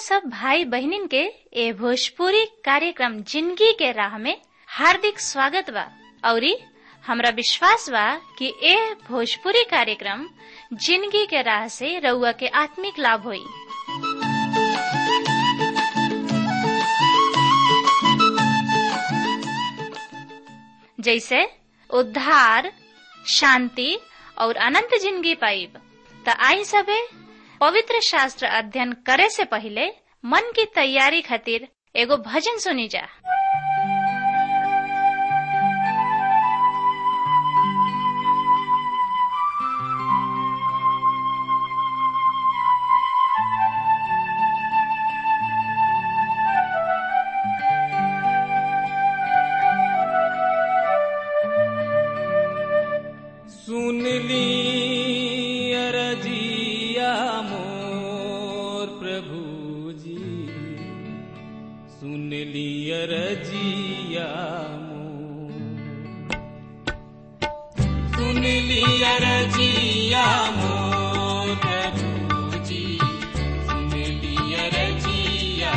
सब भाई बहनिन के ए भोजपुरी कार्यक्रम जिंदगी के राह में हार्दिक स्वागत बा औरी हमरा विश्वास बा कि ए भोजपुरी कार्यक्रम जिंदगी के राह से रउआ के आत्मिक लाभ होई जैसे उद्धार शांति और अनंत जिंदगी पाइब त आई सबे पवित्र शास्त्र अध्ययन करे से पहले मन की तैयारी खातिर एगो भजन सुनी जा सुन ली अरजिया मोर प्रभु जी सुन ली अरजिया मोर सुन ली अरजिया मोर प्रभु जी सुन ली अरजिया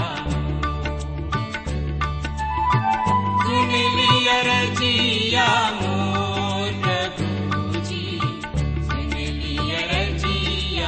सुन ली अरजिया मोर प्रभु जी सुन ली अरजिया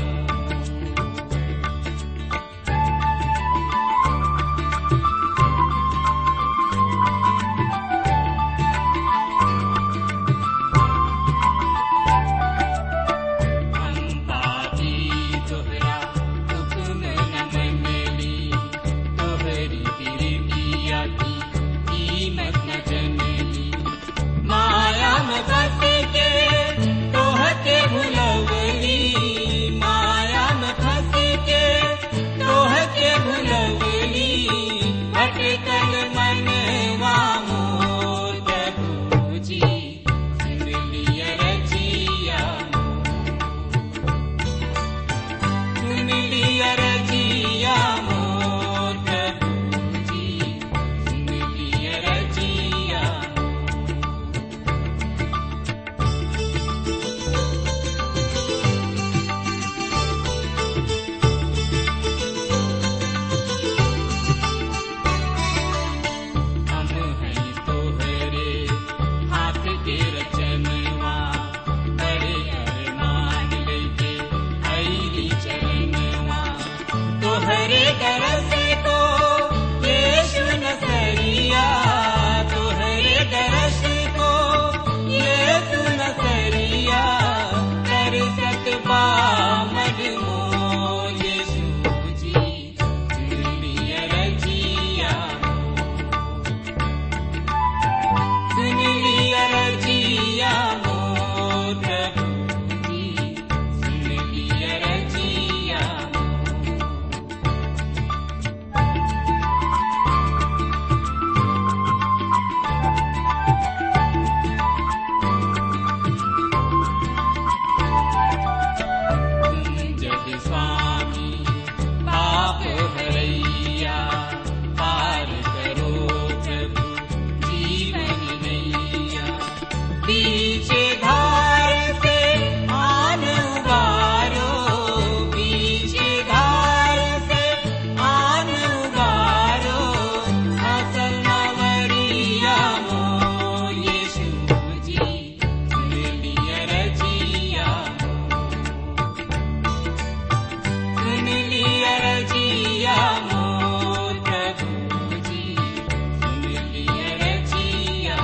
हम पापी तोहरा हुक्म न मनली तोहरी प्रीतिया की कीमत न जनली माया में फंस के तोहके भुलवली माया में फंस के तोहके भुलवली भटकल मनवा मोर प्रभु जी सुन लिया रजिया सुन लिया रजिया मोर प्रभु जी सुन लिया रजिया हम हैं तोहरे हाथ के रचनवा बड़े अरमान लेके आईली चरणवा तोहरे तरस को यीशु नसरिया तोहरे तरस को यीशु नसरिया कर सकबा मजमो यीशु जी सुन लिया रजिया सुन लिया रजिया मोर प्रभु जी सुन लिया रजिया तुम जग स्वामी पाप हरैया पार करो प्रभु जीवन नैया पीछे धार से आन उबारो पीछे धार से आन उबारो असल मवरिया मो यीशु जी सुन लिया रजिया सुन लिया रजिया मोर प्रभु जी सुन लिया रजिया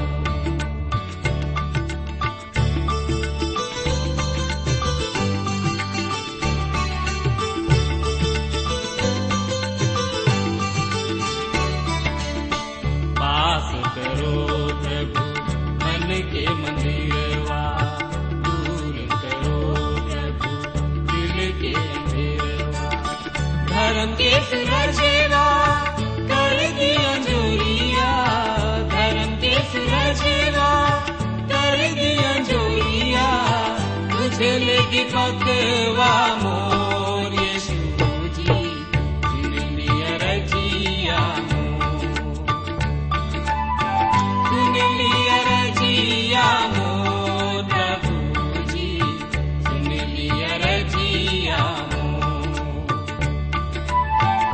पास करो प्रभु मन के मंदिरवा दूर करो प्रभु दिल के अंधेरवा धर्म के सुरजेवा कर दिया जोरिया धर्म के सुरजेवा कर दिया जोरिया तुझे लेगी पकवा मोर यीशु जी सुन लिया रजिया मोर सुन लिया रजिया मोर प्रभु जी सुन लिया रजिया मोर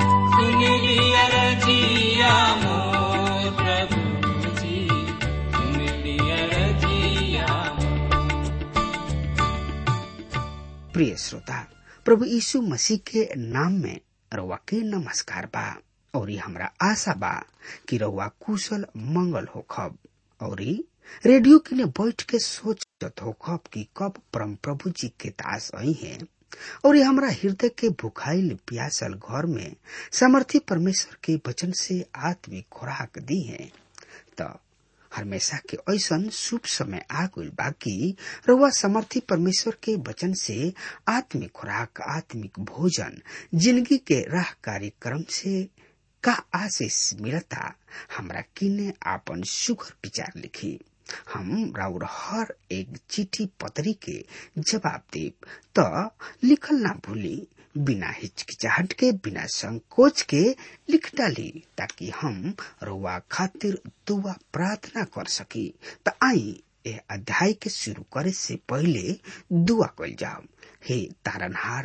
प्रिय श्रोता प्रभु यीशु मसीह के नाम में रउआ के नमस्कार बा और हमरा आशा बा कि रउआ कुशल मंगल होखब और रेडियो किने बैठ के सोचत होखब कि कब परम प्रभु जी के दास आई हैं और ये हमरा हृदय के भुखाइल प्यासल घर में समर्थी परमेश्वर के वचन से आत्मिक खुराक दी है त हमेशा के ऐसन शुभ समय आ गइल बाकी रउआ समर्थी परमेश्वर के वचन से आत्मिक खुराक आत्मिक भोजन जिंदगी के राह कार्यक्रम से का आशीष मिलता हमरा किने आपन सुघर विचार लिखी हम राउर हर एक चिट्ठी पत्री के जवाब देब त लिखल ना भूली बिना हिचकिचाहट के बिना संकोच के लिख डाली ताकि हम रुआ खातिर दुआ प्रार्थना कर सकी त आई ए अध्याय के शुरू करे से पहले दुआ कल जाओ हे तारनहार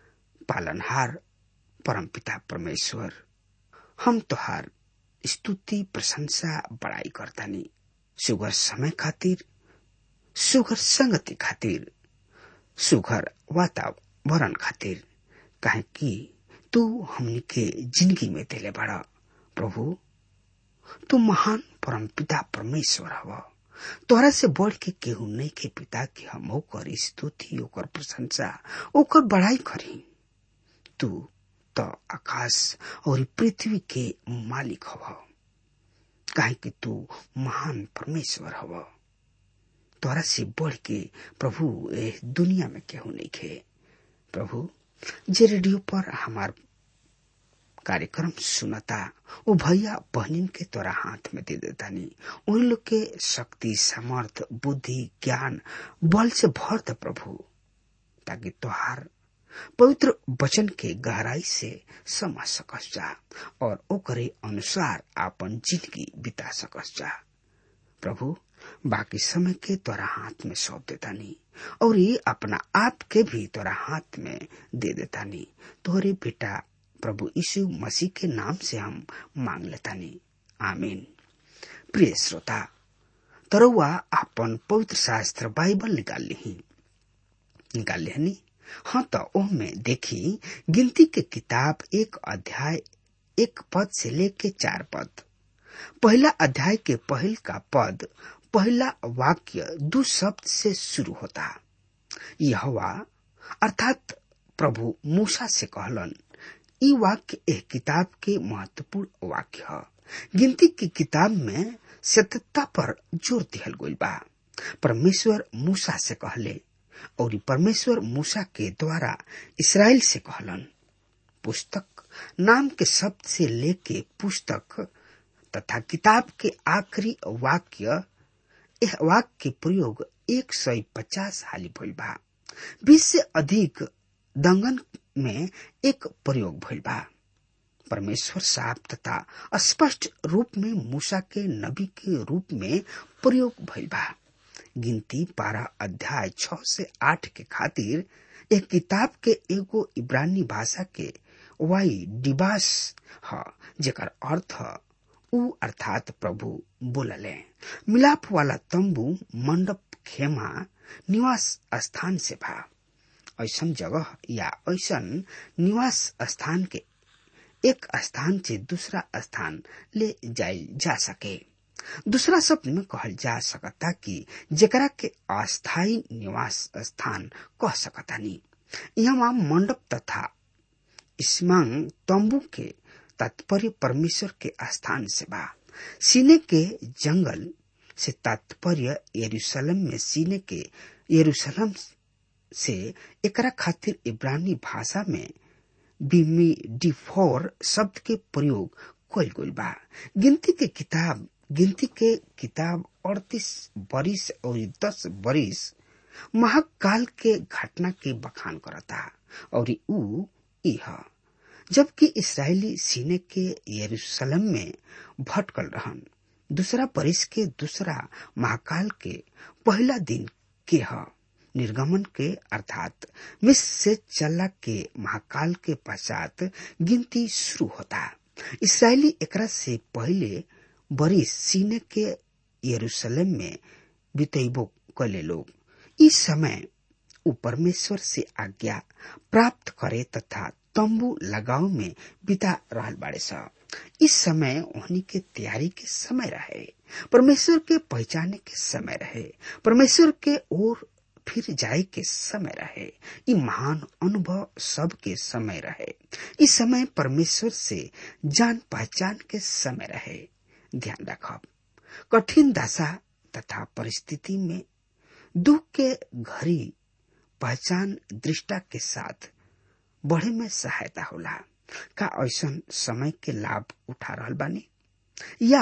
पालनहार परमपिता परमेश्वर हम तोहार स्तुति प्रशंसा बड़ाई करतानी सुगर समय खातिर सुगर संगति खातिर सुगर वातावरण खातिर काहे कि तू हमनी के जिंदगी में देले बड़ा प्रभु तू महान परम पिता परमेश्वर हव तोहरा से बढ़ के केहू नहीं के पिता के हम ओकर स्तुति ओकर प्रशंसा ओकर बड़ाई करी तू तो आकाश और पृथ्वी के मालिक हव काहे कि तू महान परमेश्वर हव तोरा से बढ़ के प्रभु ए दुनिया में केहू नहीं खे प्रभु जे रेडियो पर हमार कार्यक्रम सुनता वो भैया बहनिन के तोरा हाथ में दे देता नहीं उन लोग के शक्ति समर्थ बुद्धि ज्ञान बल से भर दे प्रभु ताकि तोहार पवित्र वचन के गहराई से समझ सकस जा और ओकरे अनुसार आपन जिंदगी बिता सकस जा प्रभु बाकी समय के तोरा हाथ में सौंप देता नहीं और ये अपना आप के भी तोरा हाथ में दे देता नहीं तोरे बेटा प्रभु यीशु मसीह के नाम से हम मांग लेता नहीं आमीन प्रिय श्रोता तरुआ अपन पवित्र शास्त्र बाइबल निकाल ली निकाल लिहनी हाँ तो ओह में देखी गिनती के किताब एक अध्याय एक पद से लेके चार पद पहला अध्याय के पहल का पद पहला वाक्य दो शब्द से शुरू होता यह अर्थात प्रभु मूसा से कहलन ई वाक्य एह किताब के महत्वपूर्ण वाक्य है गिनती की किताब में सत्यता पर जोर दिहल गई बा परमेश्वर मूसा से कहले और परमेश्वर मूसा के द्वारा इसराइल से कहलन पुस्तक नाम के शब्द से लेके पुस्तक तथा किताब के आखिरी वाक्य यह वाक्य के प्रयोग एक सौ पचास हाली भइल बा बीस से अधिक दंगन में एक प्रयोग भइल बा परमेश्वर साफ तथा स्पष्ट रूप में मूसा के नबी के रूप में प्रयोग भइल बा गिनती बारह अध्याय छ से आठ के खातिर एक किताब के एगो इब्रानी भाषा के वाई डिबास ह जेकर अर्थ उ अर्थात प्रभु बोलले मिलाप वाला तंबू मंडप खेमा निवास स्थान से भा ऐसन जगह या ऐसन निवास स्थान के एक स्थान से दूसरा स्थान ले जाए जा सके दूसरा शब्द में कहल जा सकता कि जेकरा के अस्थायी निवास स्थान कह सकता नहीं यहाँ मंडप तथा स्मांग तंबू के तात्पर्य परमेश्वर के स्थान से बा सीने के जंगल से तात्पर्य यरूशलेम में सीने के यरूशलेम से एकरा खातिर इब्रानी भाषा में बिमी डिफोर शब्द के प्रयोग कल गई बा गिनती के किताब गिनती के किताब अड़तीस बरिस और दस बरिस महाकाल के घटना के बखान करता और ऊ इह जबकि इसराइली सीने के यरूशलेम में भटकल रहन दूसरा बरिस के दूसरा महाकाल के पहला दिन के ह निर्गमन के अर्थात मिस्र से चला के महाकाल के पश्चात गिनती शुरू होता इसराइली एकरा से पहले बरिस सीने के यरूशलेम में बितैबो कले लोग इस समय उ परमेश्वर से आज्ञा प्राप्त करे तथा तंबू लगाव में बिता रहल बाड़े स इस समय उन्हीं के तैयारी के समय रहे परमेश्वर के पहचाने के समय रहे परमेश्वर के ओर फिर जाए के समय रहे ई महान अनुभव सब के समय रहे इस समय परमेश्वर से जान पहचान के समय रहे ध्यान रखब कठिन दशा तथा परिस्थिति में दुख के घड़ी पहचान दृष्टा के साथ बढ़े में सहायता होला का ऐसा समय के लाभ उठा रहल बानी या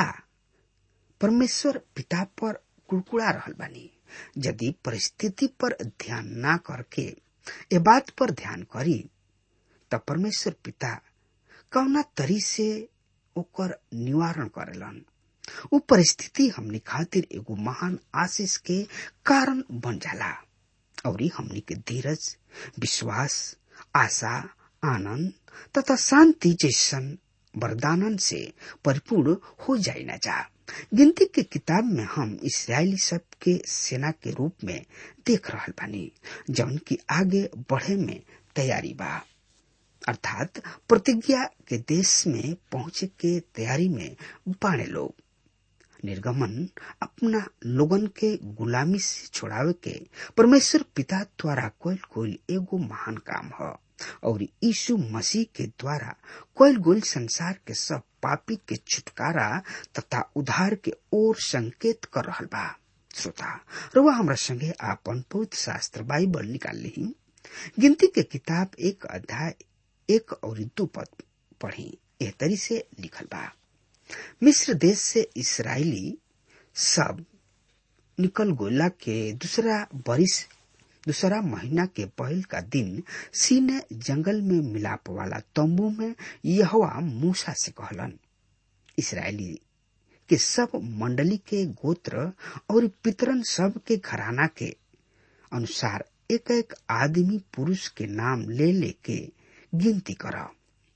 परमेश्वर पिता पर कुड़कुड़ा रहल बानी यदि परिस्थिति पर ध्यान ना करके ए बात पर ध्यान करी त परमेश्वर पिता कौना तरी से ओकर निवारण करेलन उ परिस्थिति हमनी खातिर एगो महान आशीष के कारण बन जाला और हमनी के धीरज विश्वास आशा आनंद तथा शांति जैसन वरदानन से परिपूर्ण हो जाए न जा गिनती के किताब में हम इसराइली सब के सेना के रूप में देख रहल बानी जौन की आगे बढ़े में तैयारी बा अर्थात प्रतिज्ञा के देश में पहुंचे के तैयारी में बाणे लोग निर्गमन अपना लोगन के गुलामी से छोड़ावे के परमेश्वर पिता द्वारा कोयल कोयल एगो महान काम है और यीशु मसीह के द्वारा कोयल गोल संसार के सब पापी के छुटकारा तथा उधार के ओर संकेत कर रहल बा श्रोता रुआ हमरा संगे आपन पवित्र शास्त्र बाइबल निकाल ली गिनती के किताब एक अध्याय एक और दो पद पढ़ी एह तरी से लिखल बा मिस्र देश से इसराइली सब निकल गोला के दूसरा बरिस दूसरा महीना के पहल का दिन सीने जंगल में मिलाप वाला तंबू में यहवा मूसा से कहलन इसराइली के सब मंडली के गोत्र और पितरन सब के घराना के अनुसार एक एक आदमी पुरुष के नाम ले लेके गिनती करा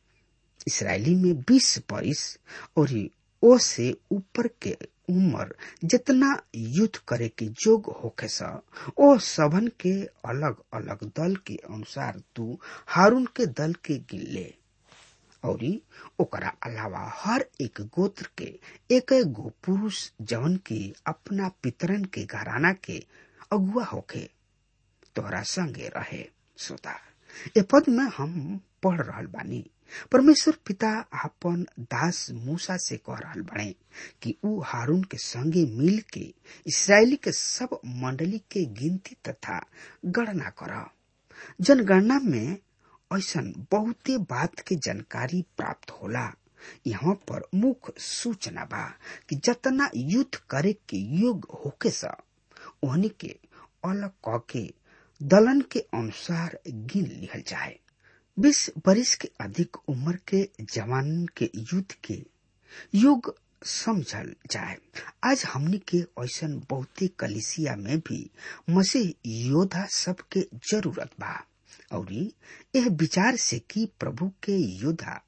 इसराइली में बीस बरिस और ओ से ऊपर के उम्र जितना युद्ध करे के जोग होखे सा ओ सबन के अलग अलग दल के अनुसार तू हारून के दल के गिन ले और ओकरा अलावा हर एक गोत्र के एक एक गो पुरुष जवन की अपना पितरन के घराना के अगुआ होखे तोहरा संगे रहे श्रोता ए पद में हम पढ़ रहल बानी परमेश्वर पिता आपन दास मूसा से कह रहल बने कि ऊ हारून के संगे मिल के इसराइली के सब मंडली के गिनती तथा गणना कर जनगणना में ऐसा बहुते बात के जानकारी प्राप्त होला यहाँ पर मुख्य सूचना बा कि जतना युद्ध करे के योग होके सा ओहनी के अलग क के दलन के अनुसार गिन लिहल जाए बीस बरिस के अधिक उम्र के जवान के युद्ध के युग समझल जाए आज हमनी के ऐसा बहुते कलिसिया में भी मसीह योद्धा सबके जरूरत बा और यह विचार से कि प्रभु के योद्धा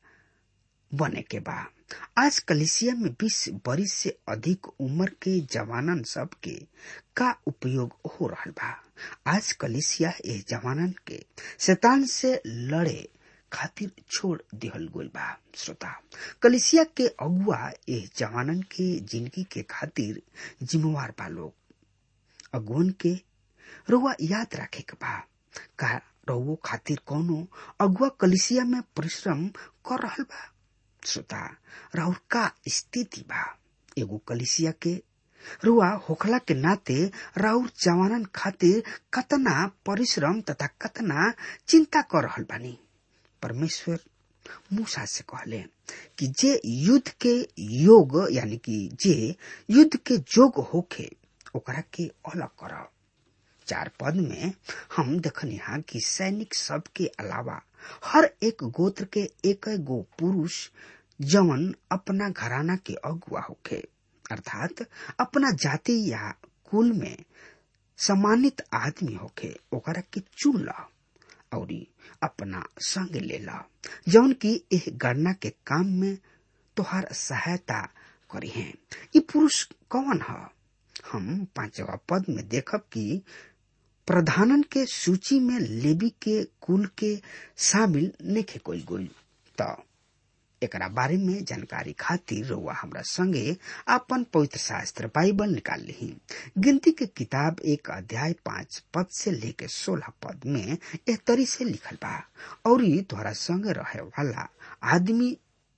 बने के बा आज कलिसिया में बीस बरिस से अधिक उम्र के जवानन सब के का उपयोग हो रहा बा आज कलिसिया एह जवानन के शैतान से लड़े खातिर छोड़ दिहल गोल बा श्रोता कलिसिया के अगुआ एह जवानन के जिंदगी के खातिर जिम्मेवार बा लोग अगुवन के रुआ याद रखे के बा का रउओ खातिर कौनो अगुआ कलिसिया में परिश्रम कर रहल बा श्रोता राउर का स्थिति बा एगो कलिसिया के रुआ होखला के नाते राउर जवानन खातिर कतना परिश्रम तथा कतना चिंता कर रहल बानी परमेश्वर मूसा से कहले कि जे युद्ध के योग यानी कि जे युद्ध के जोग होखे ओकरा के अलग कर चार पद में हम देखनिहा कि सैनिक सब के अलावा हर एक गोत्र के एक गो पुरुष जवन अपना घराना के अगुआ होखे अर्थात अपना जाति या कुल में सम्मानित आदमी होखे ओकरा के चुन ला और अपना संग ले ला जौन की एह गणना के काम में तोहार सहायता करी है ये पुरुष कौन है हम पांचवा पद में देखब कि प्रधानन के सूची में लेवी के कुल के शामिल नेखे कोई गोल त एकरा बारे में जानकारी खातिर रउआ हमरा संगे आपन पवित्र शास्त्र बाइबल निकाल ली गिनती के किताब एक अध्याय पांच पद से लेके सोलह पद में एह तरी से लिखल बा और तोहरा संग रहे वाला आदमी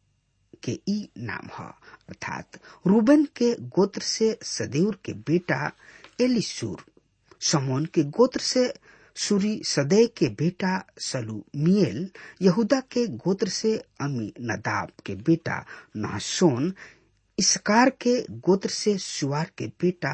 के ई नाम ह अर्थात रूबन के गोत्र से सदेउर के बेटा एलिसूर समोन के गोत्र से सूरी सदै के बेटा सलूमियल यहूदा के गोत्र से अमी नदाब के बेटा नहसोन इसकार के गोत्र से सुआर के बेटा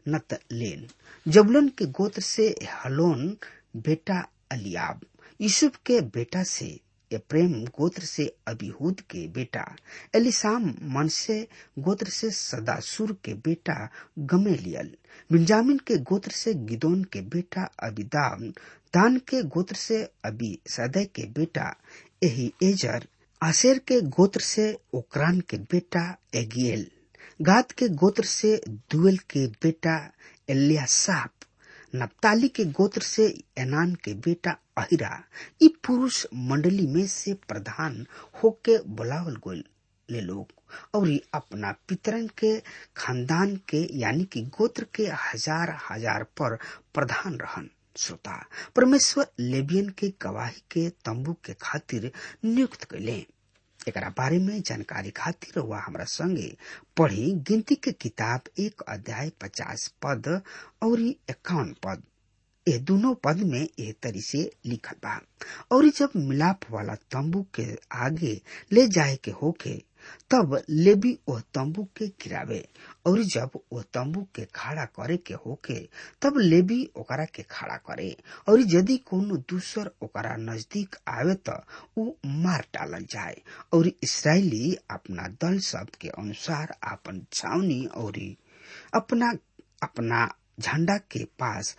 नतलेन जबलन के गोत्र से हलोन बेटा अलियाब यूसुफ के बेटा से प्रेम गोत्र से अबिहूद के बेटा एलिसाम मनसे गोत्र से सदासुर के बेटा गमेलियल बिंजामिन के गोत्र से गिदोन के बेटा अबिदाम दान के गोत्र से अबी सदै के बेटा एही एजर आसेर के गोत्र से ओकरान के बेटा एगियल गाद के गोत्र से दुएल के बेटा एलियासाप नप्ताली के गोत्र से एनान के बेटा अहिरा ई पुरुष मंडली में से प्रधान होके बुलावल गोल ले लोग और अपना पितरन के खानदान के यानी कि गोत्र के हजार हजार पर प्रधान रहन श्रोता परमेश्वर लेबियन के गवाही के तंबू के खातिर नियुक्त कैले एकरा बारे में जानकारी खातिर वह हमरा संगे पढ़ी गिनती के किताब एक अध्याय पचास पद और इक्यावन पद ये दोनों पद में ये तरी से लिखल बा और जब मिलाप वाला तंबू के आगे ले जाए के होके तब लेबी वह तंबू के गिरावे और जब वह तंबू के खड़ा करे के होके तब लेबी ओकरा के खड़ा करे और यदि कोनो दूसर ओकरा नजदीक आवे तो उ मार डालल जाए और इसराइली अपना दल सब के अनुसार अपन छावनी और अपना अपना झंडा के पास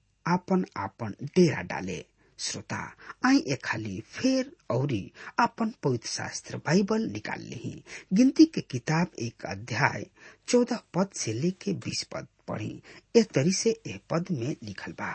आपन आपन डेरा डाले श्रोता आई ए खाली फेर औरी आपन पवित्र शास्त्र बाइबल निकाल ली गिनती के किताब एक अध्याय चौदह पद से लेके बीस पद पढ़ी ए तरी से ए पद में लिखल बा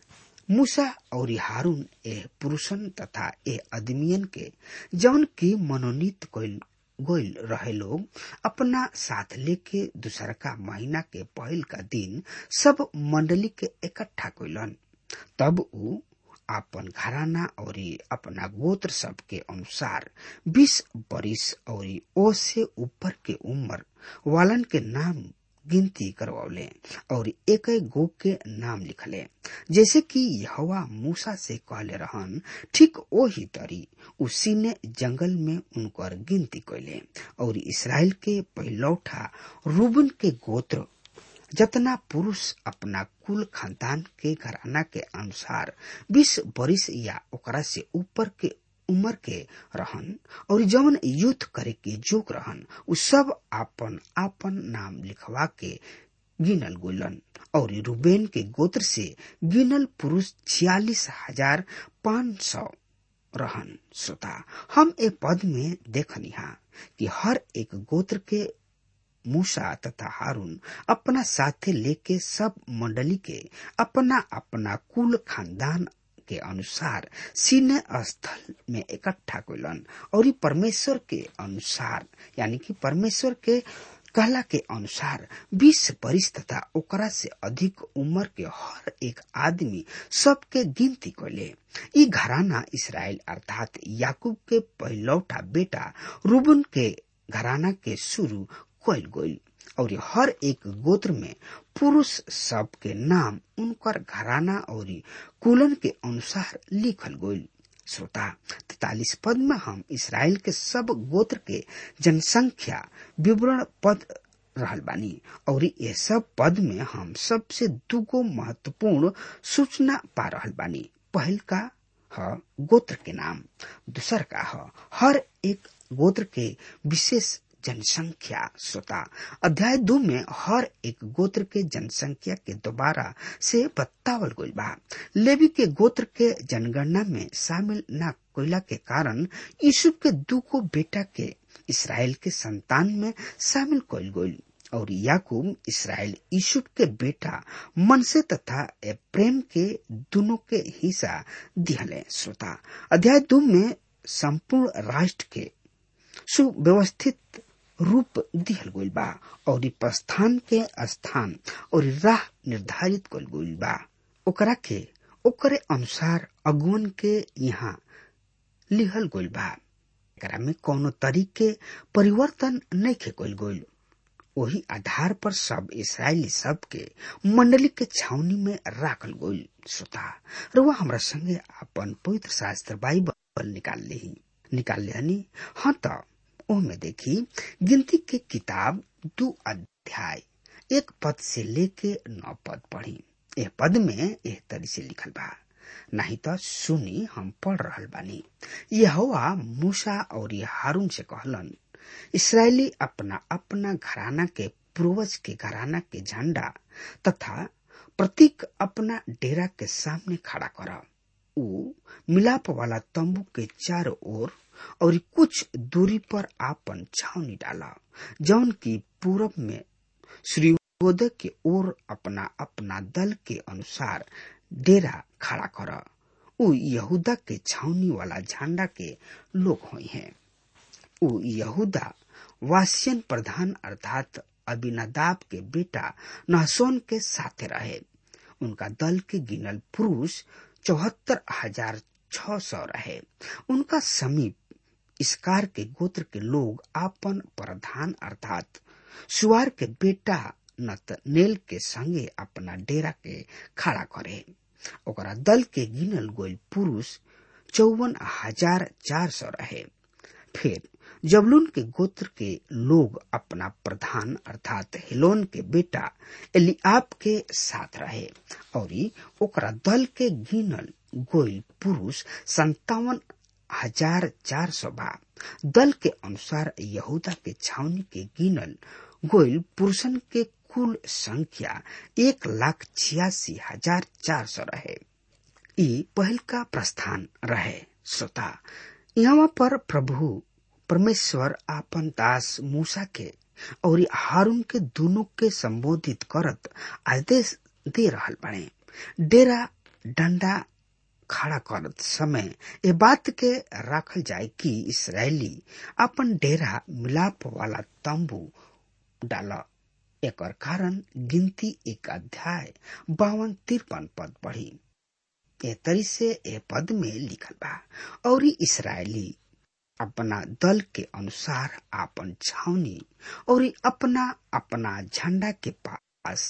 मूसा और हारून ए पुरुषन तथा ए अदमियन के जौन की मनोनीत कोइल गोइल रहे लोग अपना साथ लेके दूसर का महीना के पहल का दिन सब मंडली के इकट्ठा कोइलन तब उ आपन घराना और अपना गोत्र सब के अनुसार बीस बरिस और ओ से ऊपर के उम्र वालन के नाम गिनती करवले और एक गो के नाम लिखले जैसे कि यहवा मूसा से कहले रहन ठीक वही तरी उसी ने जंगल में उनकर गिनती कैले और इसराइल के पहलौठा रूबन के गोत्र जतना पुरुष अपना कुल खानदान के घराना के अनुसार बीस बरिस या ओकरा से ऊपर के उम्र के रहन और जवन युद्ध करे के जोग रहन उ सब आपन आपन नाम लिखवा के गिनल गोलन और रूबेन के गोत्र से गिनल पुरुष छियालीस हजार पाँच सौ रहन श्रोता हम ए पद में देखनिहा कि हर एक गोत्र के मूसा तथा हारून अपना साथे लेके सब मंडली के अपना अपना कुल खानदान के अनुसार सीने स्थल में इकट्ठा कैलन और परमेश्वर के अनुसार यानी कि परमेश्वर के कहला के अनुसार बीस बरिस तथा ओकरा से अधिक उम्र के हर एक आदमी सबके गिनती कैले ई घराना इसराइल अर्थात याकूब के पहलौटा बेटा रूबन के घराना के शुरू कैल गई और हर एक गोत्र में पुरुष सब के नाम उनकर घराना और कुलन के अनुसार लिखल गई श्रोता तैतालीस पद में हम इसराइल के सब गोत्र के जनसंख्या विवरण पद रहल बानी और ये सब पद में हम सबसे दुगो महत्वपूर्ण सूचना पा रहल बानी पहल का ह गोत्र के नाम दूसर का ह हर एक गोत्र के विशेष जनसंख्या श्रोता अध्याय दो में हर एक गोत्र के जनसंख्या के दोबारा से बतावल गई बा लेवी के गोत्र के जनगणना में शामिल न कोयला के कारण यूसुफ के दू को बेटा के इसराइल के संतान में शामिल कल गई और याकूब इसराइल यूसुफ के बेटा मनसे तथा प्रेम के दोनों के हिस्सा दिहले श्रोता अध्याय दो में संपूर्ण राष्ट्र के सुव्यवस्थित रूप दिहल गइल बा और प्रस्थान के स्थान और राह निर्धारित कल गइल बा ओकरा के ओकरे अनुसार अगुवन के यहाँ लिहल गइल बा एकरा में कोनो तरीके परिवर्तन नहीं खे गइल गइल वही आधार पर सब इसराइली सब के मंडली के छावनी में राखल गइल श्रोता रुआ हमरा संगे अपन पवित्र शास्त्र बाइबल निकाल ली निकाल लिहनी हाँ तो ओमे देखी गिनती के किताब दो अध्याय एक पद से लेके नौ पद पढ़ी एह पद में एह तरी से लिखल बा नहीं तो सुनी हम पढ़ रहल बानी यहोवा मूसा और हारून से कहलन इसराइली अपना अपना घराना के पूर्वज के घराना के झंडा तथा प्रतीक अपना डेरा के सामने खड़ा कर ऊ मिलाप वाला तंबू के चारों ओर और कुछ दूरी पर आपन छावनी डाला जौन की पूरब में सूर्योदय के ओर अपना अपना दल के अनुसार डेरा खड़ा कर ऊ यहूदा के छावनी वाला झंडा के लोग हुए हैं ऊ यहूदा वासियन प्रधान अर्थात अबिनदाब के बेटा नहसोन के साथे रहे उनका दल के गिनल पुरुष चौहत्तर हजार छ सौ रहे उनका समीप इसकार के गोत्र के लोग आपन प्रधान अर्थात सुआर के बेटा नतनेल के संगे अपना डेरा के खड़ा करे ओकरा दल के गिनल गोल पुरुष चौवन हजार चार सौ रहे फिर जबलून के गोत्र के लोग अपना प्रधान अर्थात हिलोन के बेटा एलिआब के साथ रहे और ओकरा दल के गिनल गोइल पुरुष संतावन हजार चार सौ बा दल के अनुसार यहूदा के छावनी के गिनल गोइल पुरुषन के कुल संख्या एक लाख छियासी हजार चार सौ रहे ई पहल का प्रस्थान रहे श्रोता यहाँ पर प्रभु परमेश्वर आपन दास मूसा के और हारून के दोनों के संबोधित करत आदेश दे रहल बने डेरा डंडा खड़ा करत समय ये बात के रखल जाए कि इसराइली अपन डेरा मिलाप वाला तंबू डाला एक कारण गिनती एक अध्याय बावन तिरपन पद पढ़ी ए तरी से ए पद में लिखल बा और इसराइली अपना दल के अनुसार आपन छावनी और अपना अपना झंडा के पास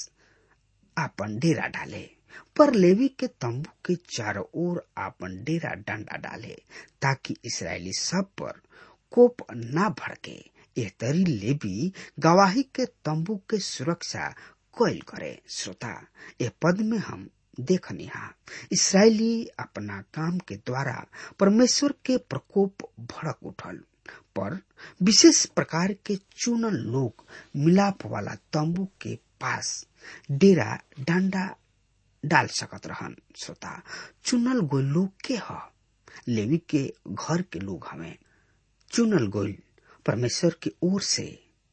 आपन डेरा डाले पर लेवी के तंबू के चारों ओर आपन डेरा डंडा डाले ताकि इसराइली सब पर कोप ना भड़के यह तरी लेवी गवाही के तंबू के सुरक्षा कोयल करे श्रोता यह पद में हम देखनी हा इसराइली अपना काम के द्वारा परमेश्वर के प्रकोप भड़क उठल पर विशेष प्रकार के चुनल लोग मिलाप वाला तंबू के पास डेरा डंडा डाल सकत रहन श्रोता चुनल गोल लोग के ह लेवी के घर के लोग हमें चुनल गोल परमेश्वर की ओर से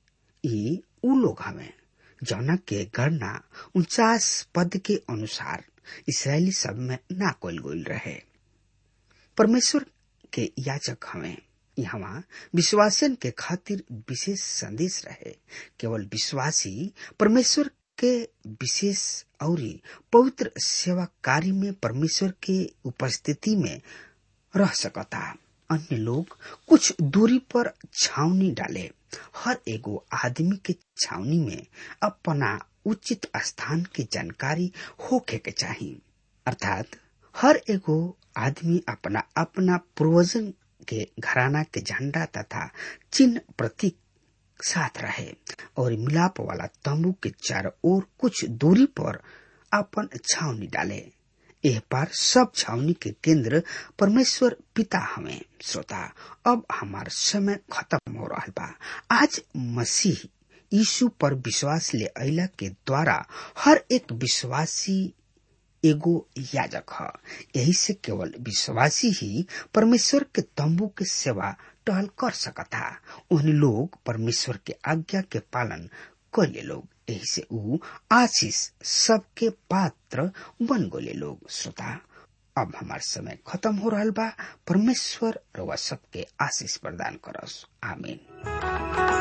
ई उ लोग हमें जौना के गणना उनचास पद के अनुसार इसराइली सब में ना कोल गोल रहे परमेश्वर के याचक हमें यहाँ विश्वासन के खातिर विशेष संदेश रहे केवल विश्वासी परमेश्वर के विशेष और पवित्र सेवा कार्य में परमेश्वर के उपस्थिति में रह सकता अन्य लोग कुछ दूरी पर छावनी डाले हर एगो आदमी के छावनी में अपना उचित स्थान की जानकारी होके के चाहिए अर्थात हर एगो आदमी अपना अपना पूर्वजन के घराना के झंडा तथा चिन्ह प्रतीक साथ रहे और मिलाप वाला तंबू के चारों ओर कुछ दूरी पर अपन छावनी डाले एह पार सब छावनी के केंद्र परमेश्वर पिता हमें श्रोता अब हमार समय खत्म हो रहा बा आज मसीह यीशु पर विश्वास ले अला के द्वारा हर एक विश्वासी एगो याजक ह यही से केवल विश्वासी ही परमेश्वर के तंबू के सेवा टहल कर सकता उन लोग परमेश्वर के आज्ञा के पालन कैले लोग यही से ऊ आशीष सबके पात्र बन गोले लोग श्रोता अब हमार समय खत्म हो रहा बा परमेश्वर रउआ सबके आशीष प्रदान करस आमीन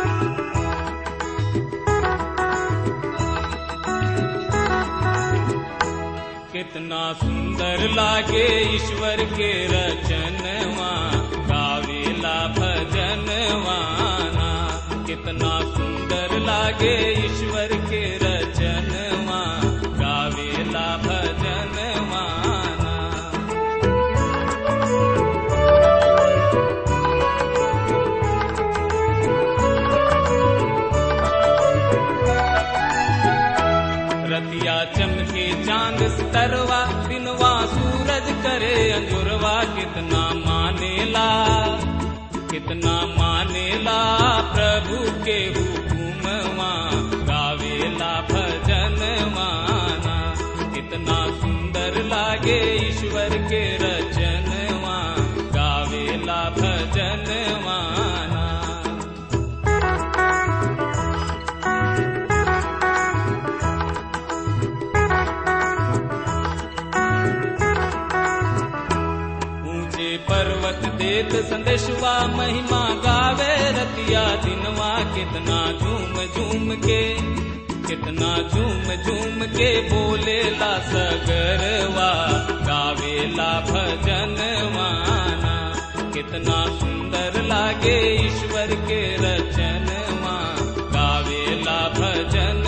कितना सुंदर लागे ईश्वर के रचनवा गावेला भजनवाना कितना सुंदर लागे ईश्वर के रचनवा गावेला भजनवाना रतिया चमके चांद स्तरवा दिनवा सूरज करे अंजुरवा कितना मानेला कितना मानेला प्रभु के हुकुमवा गावेला भजन माना कितना सुंदर लागे ईश्वर के रचनवा गावेला भजन माना ऊंचे पर्वत देत संदेशवा महिमा गावे रतिया दिनवा कितना झूम झूम के कितना झूम झूम के बोलेला सगरवा गावेला भजन माना कितना सुंदर लागे ईश्वर के रचनवा गावेला भजन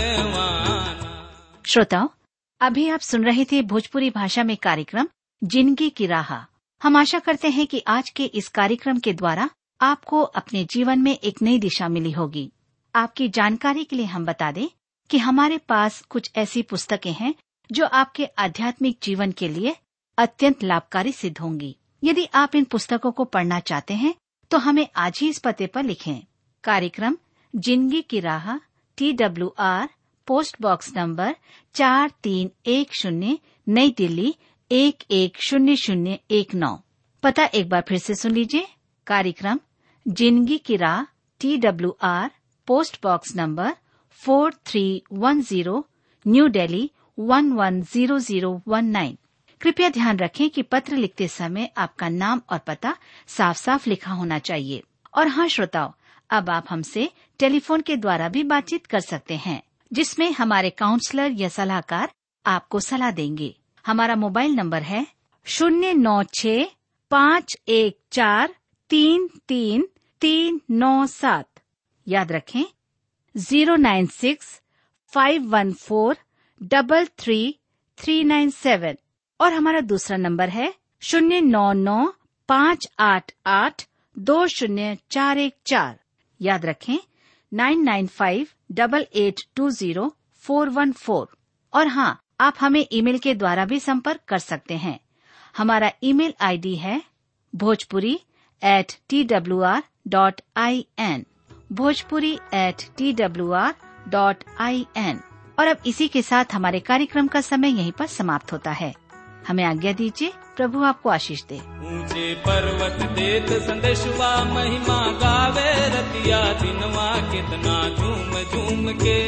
माना श्रोताओं अभी आप सुन रहे थे भोजपुरी भाषा में कार्यक्रम जिंदगी की राह हम आशा करते हैं कि आज के इस कार्यक्रम के द्वारा आपको अपने जीवन में एक नई दिशा मिली होगी आपकी जानकारी के लिए हम बता दें कि हमारे पास कुछ ऐसी पुस्तकें हैं जो आपके आध्यात्मिक जीवन के लिए अत्यंत लाभकारी सिद्ध होंगी यदि आप इन पुस्तकों को पढ़ना चाहते हैं तो हमें आज ही इस पते पर लिखें कार्यक्रम जिंदगी की राह T W R post box number चार तीन एक शून्य नई दिल्ली एक एक शून्य शून्य एक नौ पता एक बार फिर से सुन लीजिए कार्यक्रम जिंदगी की राह T W R post box number four three one zero New Delhi one one zero zero one nine कृपया ध्यान रखें कि पत्र लिखते समय आपका नाम और पता साफ साफ लिखा होना चाहिए और हाँ श्रोताओं अब आप हमसे टेलीफोन के द्वारा भी बातचीत कर सकते हैं जिसमें हमारे काउंसलर या सलाहकार आपको सलाह देंगे हमारा मोबाइल नंबर है शून्य नौ छ पाँच एक चार तीन तीन तीन नौ सात याद रखें zero nine six five one four double three three nine seven और हमारा दूसरा नंबर है शून्य नौ नौ पाँच आठ आठ दो शून्य चार एक चार याद रखें nine nine five double eight two zero four one four और हाँ आप हमें ईमेल के द्वारा भी संपर्क कर सकते हैं हमारा ईमेल आईडी है Bhojpuri at T W R dot I N Bhojpuri at T W R dot I N और अब इसी के साथ हमारे कार्यक्रम का समय यहीं पर समाप्त होता है हमें आज्ञा दीजिए प्रभु आपको आशीष दे ऊंचे पर्वत देत संदेशवा महिमा गावे रतिया दिनवा कितना झूम झूम के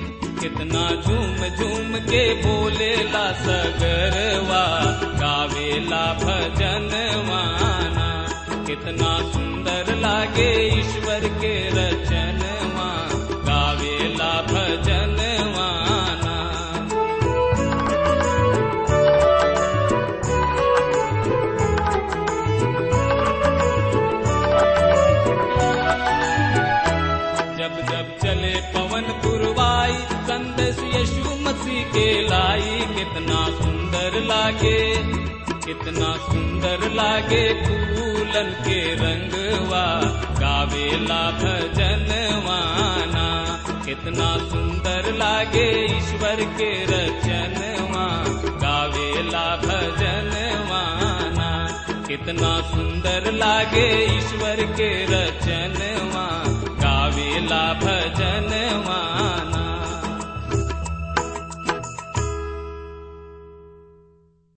कितना झूम झूम के बोलेला सगरवा गावेला भजन माना कितना सुंदर लागे ईश्वर के रचनवा गावेला भजन माना जब जब चले पवन पुरवाई संदेश यीशु मसीह के लाई कितना सुंदर लागे कितना सुंदर लागे फूलन के रंगवा गावेला भजन माना कितना सुंदर लागे ईश्वर के रचनवा गावेला भजन माना कितना सुंदर लागे ईश्वर के रचनवा गावेला भजनवा